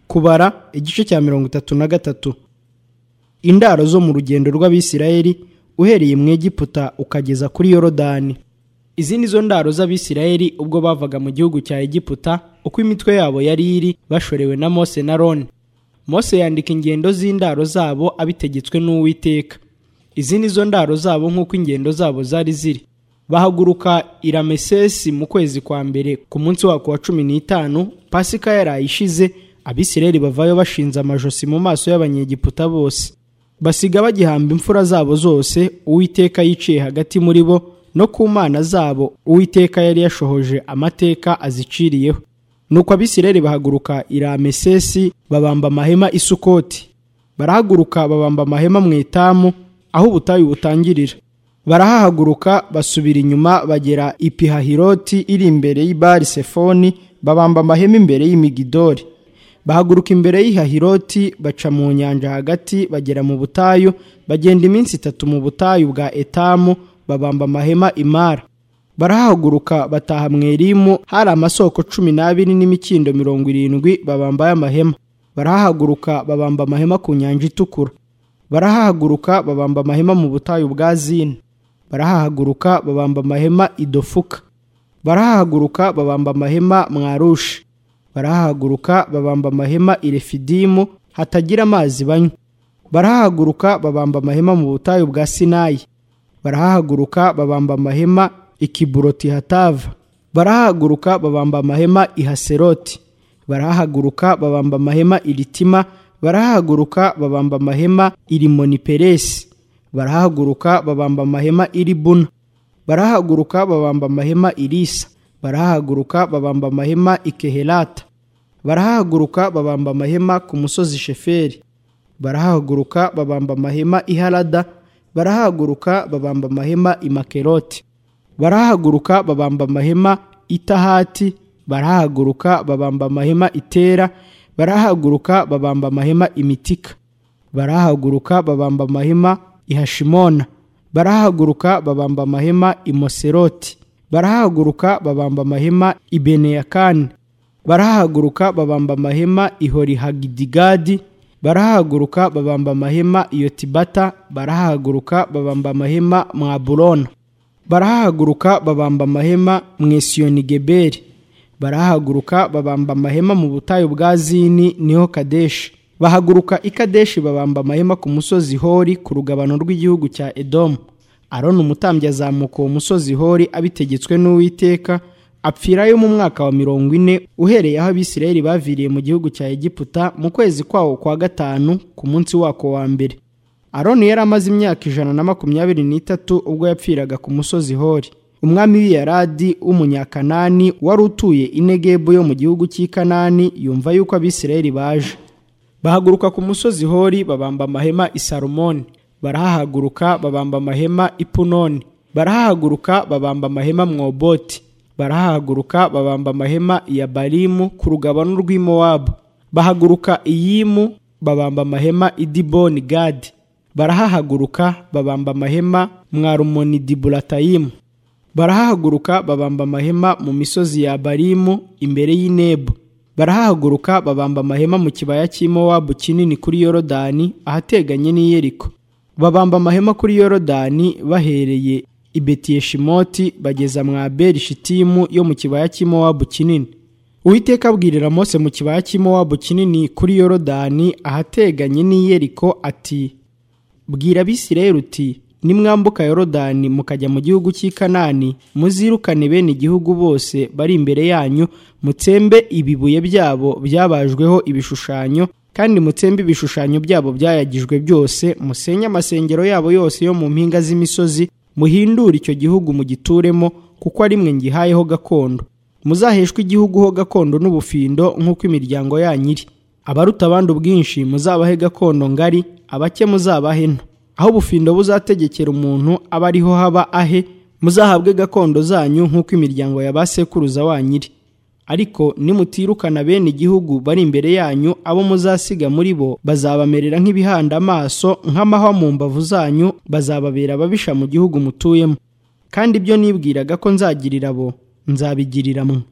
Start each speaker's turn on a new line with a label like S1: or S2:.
S1: kubara igice cya mirongo itatu na gatatu indaro zo mu rugendo rw'abisirayeli uhereye mu egiputa ukageza kuri yorodani izi ni zo ndaro z'abisirayeli ubwo bavaga mu gihugu cya egiputa uko imitwe yabo yari iri bashorewe na mose na roni mose yandika ingendo z'indaro zabo abitegetswe n'uwiteka izi ni zo ndaro zabo nk'uko ingendo zabo zari ziri bahaguruka iramesesi mu kwezi kwa mbere ku munsi wako wa cumi n'itanu pasika yarayishize abisirayeli bavayo bashinze amajosi mu maso y'abanyegiputa bose basiga bagihamba imfura zabo zose uwiteka yiciye hagati muri bo no ku mana zabo uwiteka yari yashohoje amateka aziciriyeho nuko abisirayeli bahaguruka iramesesi babamba amahema isukoti barahaguruka babamba amahema mu etamu aho ubutayu butangirira barahahaguruka basubira inyuma bagera ipihahiroti iri imbere y'ibari sefoni babamba amahema imbere y'imigidori bahaguruka imbere y'ihahiroti baca mu nyanja hagati bagera mu butayu bagenda iminsi itatu mu butayu bwa etamu babamba amahema imara barahahaguruka bataha mu erimu hari amasoko cumi n'abiri n'imikindo mirongo irindwi babambaye amahema barahahaguruka babamba amahema ku nyanja itukura barahahaguruka babamba amahema mu butayu bwa zini barahahaguruka babamba amahema idofuka barahahaguruka babamba amahema mwarushi barahahaguruka babamba amahema irefidimu hatagira amazi banywa barahahaguruka babamba amahema mu butayu bwa sinayi barahahaguruka babamba amahema ikiburoti hatava barahahaguruka babamba amahema ihaseroti barahahaguruka babamba amahema iritima barahahaguruka babamba amahema irimoniperesi barahahaguruka babamba amahema iri buna barahahaguruka babamba amahema irisa barahahaguruka babamba amahema ikeherata barahahaguruka babamba amahema ku musozi sheferi barahahaguruka babamba amahema iharada barahahaguruka babamba amahema imakeroti barahahaguruka babamba amahema itahati barahahaguruka babamba amahema itera barahaguruka babamba amahema imitika barahaguruka babamba amahema ihashimona barahaguruka babamba amahema imoseroti barahaguruka babamba amahema ibeneyakani barahaguruka babamba amahema ihorihagidigadi barahaguruka babamba amahema iyotibata barahaguruka babamba amahema mwaburona barahaguruka babamba amahema mwesiyonigeberi barahaguruka babamba amahema mu butayu bwa zini niho kadeshi bahaguruka i kadeshi babamba amahema ku musozi hori ku rugabano rw'igihugu cya edomu aroni umutambyi azamuka uwo musozi hori abitegetswe n'uwiteka apfirayo mu mwaka wa mirongo ine uhereye aho abisirayeli baviriye mu gihugu cya egiputa mu kwezi kwawo kwa gatanu ku munsi wako wa mbere aroni yari amaze imyaka ijana na makumyabiri n'itatu ubwo yapfiraga ku musozi hori umwami w'iyaradi w'umunyakanani wari utuye inegebu yo mu gihugu cy'ikanani yumva yuko abisirayeli baje bahaguruka ku musozi hori babamba amahema i salomoni barahahaguruka babamba amahema i punoni barahahaguruka babamba amahema mwoboti barahahaguruka babamba amahema ya barimu ku rugabano rw'imowabu bahaguruka iyimu babamba amahema i diboni gadi barahahaguruka babamba amahema mwarumoni diburatayimu barahahaguruka babamba amahema mu misozi ya barimu imbere y'inebo barahahaguruka babamba amahema mu kibaya cy'imowabu kinini kuri yorodani ahateganye n'iyeriko babamba amahema kuri yorodani bahereye i betiyeshimoti bageza mwa berishitimu yo mu kibaya cy'imowabu kinini uwiteka abwirira mose mu kibaya cy'imowabu kinini kuri yorodani ahateganye n'iyeriko ati bwira abisirayeli uti nimwambuka yorodani mukajya mu gihugu cy'ikanani muzirukane bene igihugu bose bari imbere yanyu mutsembe ibibuye byabo byabajweho ibishushanyo kandi mutsembe ibishushanyo byabo byayagijwe byose musenye amasengero yabo yose yo mu mpinga z'imisozi muhindure icyo gihugu mugituremo kuko ari mwe ngihayeho gakondo muzaheshwe igihugu ho gakondo n'ubufindo nk'uko imiryango yanyu iri abaruta abandi ubwinshi muzabahe gakondo ngari abake muzabahe nto aho ubufindo buzategekera umuntu aba ariho haba ahe muzahabwe gakondo zanyu nk'uko imiryango ya ba sekuruza wanyu iri ariko nimutirukana bene igihugu bari imbere yanyu abo muzasiga muri bo bazabamerera nk'ibihanda amaso nk'amahwa mu mbavu zanyu bazababera ababisha mu gihugu mutuyemo kandi ibyo nibwiraga ko nzagirira abo nzabigirira mwe